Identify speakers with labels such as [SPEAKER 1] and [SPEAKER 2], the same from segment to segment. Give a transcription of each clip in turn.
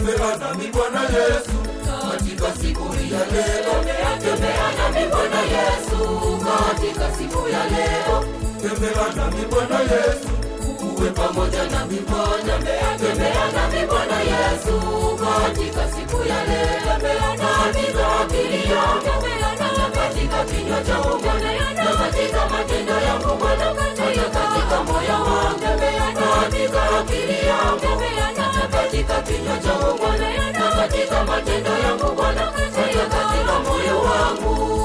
[SPEAKER 1] tembea nami Bwana Yesu katika siku hii ya leo, tembea nami Bwana Yesu katika siku ya leo, tembea nami Bwana Yesu uwe pamoja nami Bwana, tembea nami Bwana Yesu katika siku ya leo, katika akili yangu na katika kinywa changu Bwana, na katika matendo yangu Bwana, hata katika moyo wangu, katika akili yangu na katika kinywa changu Bwana, na katika matendo yangu Bwana, hata katika moyo wangu.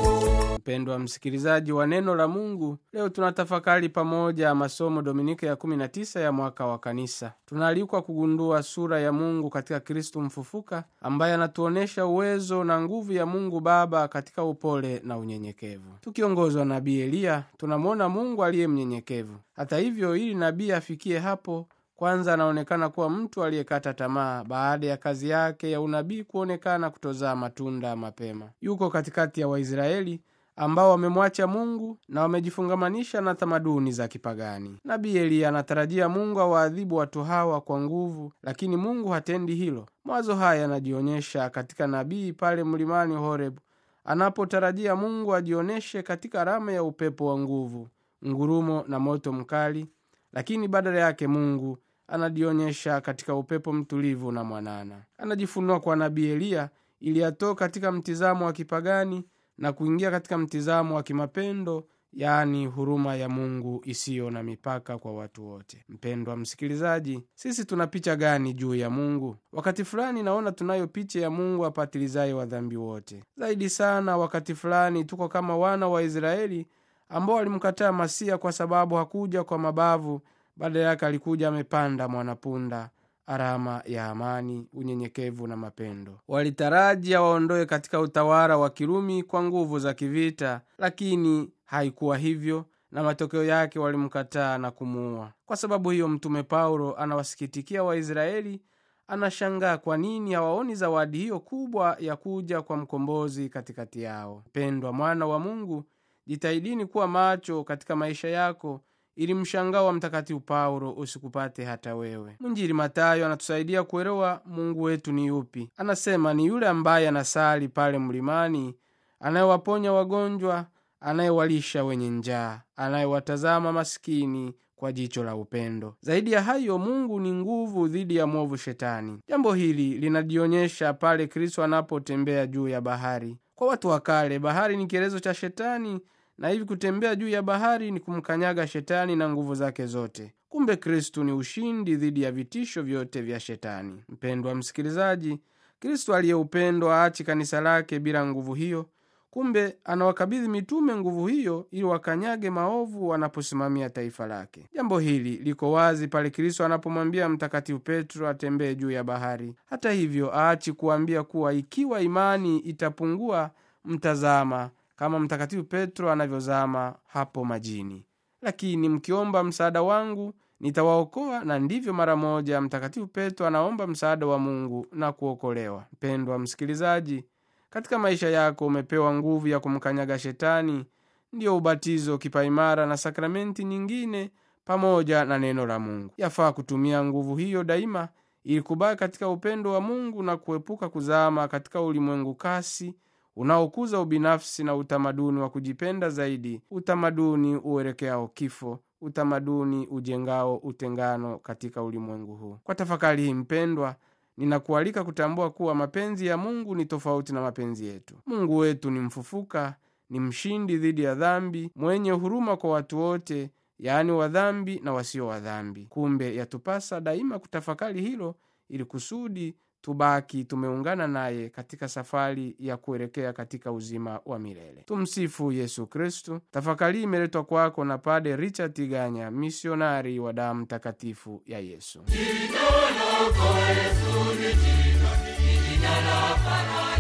[SPEAKER 2] Mpendwa msikilizaji wa neno la Mungu, leo tunatafakari pamoja masomo Dominika ya 19 ya mwaka wa Kanisa. Tunaalikwa kugundua sura ya Mungu katika Kristu mfufuka, ambaye anatuonyesha uwezo na nguvu ya Mungu Baba katika upole na unyenyekevu. Tukiongozwa na nabii Eliya, tunamwona Mungu aliye mnyenyekevu. Hata hivyo, ili nabii afikie hapo kwanza anaonekana kuwa mtu aliyekata tamaa baada ya kazi yake ya unabii kuonekana kutozaa matunda mapema. Yuko katikati ya Waisraeli ambao wamemwacha Mungu na wamejifungamanisha na tamaduni za kipagani. Nabii Eliya anatarajia Mungu awaadhibu watu hawa kwa nguvu, lakini Mungu hatendi hilo. Mawazo haya yanajionyesha katika nabii pale mlimani Horebu anapotarajia Mungu ajionyeshe katika alama ya upepo wa nguvu, ngurumo na moto mkali, lakini badala yake Mungu anajionyesha katika upepo mtulivu na mwanana. Anajifunua kwa nabii Eliya ili atoke katika mtizamo wa kipagani na kuingia katika mtizamo wa kimapendo, yaani huruma ya Mungu isiyo na mipaka kwa watu wote. Mpendwa msikilizaji, sisi tuna picha gani juu ya Mungu? Wakati fulani naona tunayo picha ya Mungu apatilizaye wadhambi wote. Zaidi sana, wakati fulani tuko kama wana wa Israeli ambao walimkataa Masia kwa sababu hakuja kwa mabavu, badala yake alikuja amepanda mwanapunda alama ya amani, unyenyekevu na mapendo. Walitaraji awaondoe katika utawala wa Kirumi kwa nguvu za kivita, lakini haikuwa hivyo, na matokeo yake walimkataa na kumuua. Kwa sababu hiyo, Mtume Paulo anawasikitikia Waisraeli, anashangaa kwa nini hawaoni zawadi hiyo kubwa ya kuja kwa mkombozi katikati yao. Mpendwa mwana wa Mungu, jitahidini kuwa macho katika maisha yako ili mshangao wa Mtakatifu Paulo usikupate hata wewe. Mwinjili Matayo anatusaidia kuelewa Mungu wetu ni yupi. Anasema ni yule ambaye anasali pale mlimani, anayewaponya wagonjwa, anayewalisha wenye njaa, anayewatazama masikini kwa jicho la upendo. Zaidi ya hayo, Mungu ni nguvu dhidi ya mwovu Shetani. Jambo hili linajionyesha pale Kristo anapotembea juu ya bahari. Kwa watu wa kale, bahari ni kielezo cha Shetani na hivi kutembea juu ya bahari ni kumkanyaga Shetani na nguvu zake zote. Kumbe Kristu ni ushindi dhidi ya vitisho vyote vya Shetani. Mpendwa msikilizaji, Kristu aliye upendo aachi kanisa lake bila nguvu hiyo. Kumbe anawakabidhi mitume nguvu hiyo ili wakanyage maovu wanaposimamia taifa lake. Jambo hili liko wazi pale Kristo anapomwambia Mtakatifu Petro atembee juu ya bahari. Hata hivyo, aachi kuambia kuwa ikiwa imani itapungua, mtazama kama Mtakatifu Petro anavyozama hapo majini, lakini mkiomba msaada wangu nitawaokoa. Na ndivyo mara moja Mtakatifu Petro anaomba msaada wa Mungu na kuokolewa. Mpendwa msikilizaji, katika maisha yako umepewa nguvu ya kumkanyaga Shetani, ndiyo ubatizo, kipaimara na sakramenti nyingine pamoja na neno la Mungu. Yafaa kutumia nguvu hiyo daima ili kubaki katika upendo wa Mungu na kuepuka kuzama katika ulimwengu kasi unaokuza ubinafsi na utamaduni wa kujipenda zaidi, utamaduni uelekeao kifo, utamaduni ujengao utengano katika ulimwengu huu. Kwa tafakari hii mpendwa, ninakualika kutambua kuwa mapenzi ya Mungu ni tofauti na mapenzi yetu. Mungu wetu ni mfufuka, ni mshindi dhidi ya dhambi, mwenye huruma kwa watu wote, yaani wadhambi na wasio wadhambi. Kumbe yatupasa daima kutafakari hilo ili kusudi tubaki tumeungana naye katika safari ya kuelekea katika uzima wa milele. Tumsifu Yesu Kristu. Tafakari imeletwa kwako na Pade Richard Tiganya, misionari wa damu takatifu ya Yesu.
[SPEAKER 1] Jina lako Yesu ni jina, ni jina la faraja.